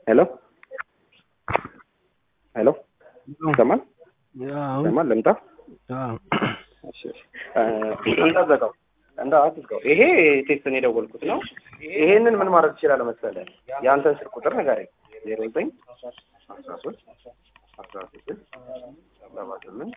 ሄሎ ሄሎ ይሰማል ይሰማል ልምጣ እሺ እሺ እንዳዘጋው እንዳ አትዝጋው ይሄ ቴስትን የደወልኩት ነው ይሄንን ምን ማድረግ ትችላለህ መሰለህ የአንተን ስልክ ቁጥር ንገረኝ ዜሮ ዘጠኝ አስራ ሶስት አስራ ስድስት ሰባ ስምንት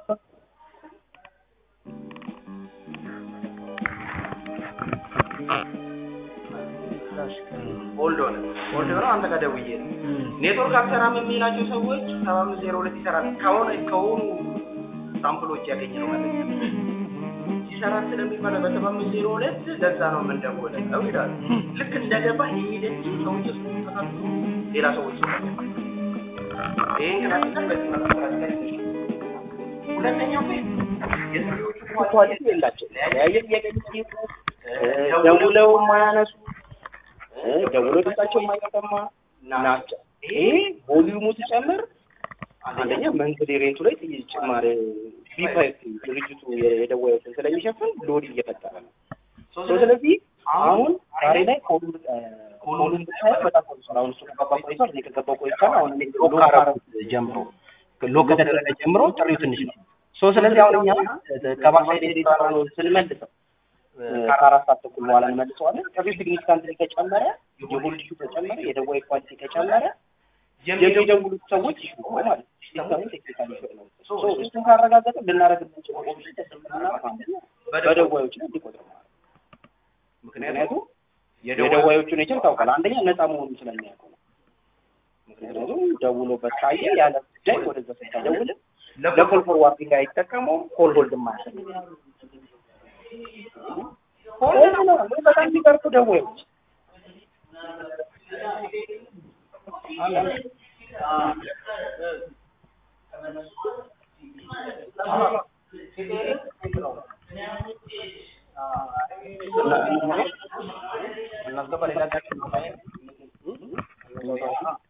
ሆልድ ሆነ ሆልድ ሆነ አንተ ጋር ደውዬ ነው ኔትወርክ አልሰራም የሚላቸው ሰዎች ሰባ አምስት ዜሮ ሁለት ይሰራል ከሆነ ከሆኑ ሳምፕሎች ያገኘ ነው ማለት ነው ይሰራል ስለሚባለ በሰባ አምስት ዜሮ ሁለት ለዛ ነው የምንደውለው ይላሉ ልክ እንደገባ የሄደች ሰዎች ውስጥ ተሳትፎ ሌላ ሰዎች ይህን ክላሲካል በዚህ መልኩ ክላሲካል ሁለተኛው ኳሊቲ የላቸው ለያየ ጥያቄ ደውለው ማያነሱ ደውሎ ድምጻቸው የማይሰማ ናቸው። ይሄ ቮሊዩሙ ሲጨምር አንደኛ መንገድ ሬቱ ላይ ጭማሪ ቢፋይፍ ድርጅቱ የደወሉትን ስለሚሸፍን ሎድ እየፈጠረ ነው። ስለዚህ አሁን ዛሬ ላይ ኮሉን ኮሉን ብታየው በጣም ቆይቷል። አሁን እሱ ከገባ ቆይቷል። እኔ ከገባሁ ቆይቷል። አሁን እኔ ሎክ ካረኩት ጀምሮ ሎክ ከተደረገ ጀምሮ ጥሪው ትንሽ ነው። ሶ ስለዚህ አሁን እኛ ከባክሳይድ ኤዲተር ነው ስንመልሰው ከአራት ሰዓት ተኩል በኋላ እንመልሰዋለን። ከዚህ ሲግኒፊካንት ከጨመረ የሆልድ ሹ ከጨመረ የደዋይ ኳሊቲ ከጨመረ የሚደውሉት ሰዎች ይሹ ማለት ነው። ሲስተሙ ቴክኒካል ይሹ ነው። እሱን ካረጋገጠ ልናደርግ የምንችለው ኦፕሽን ተሰምና በደዋዮች ላይ እንዲቆጥር ማለት ምክንያቱም የደዋዮቹ ኔቸር ታውቃል። አንደኛ ነፃ መሆኑ ስለሚያውቀው ነው። ምክንያቱም ደውሎበት ካየ ያለ ጉዳይ ወደዛ ስታደውል ለኮል ፎርዋርዲንግ አይጠቀመውም። ኮል ሆልድ ማያሰግ ሆልድ ነው በጣም የሚቀርፉ ደዋዮች እናስገባ ሌላ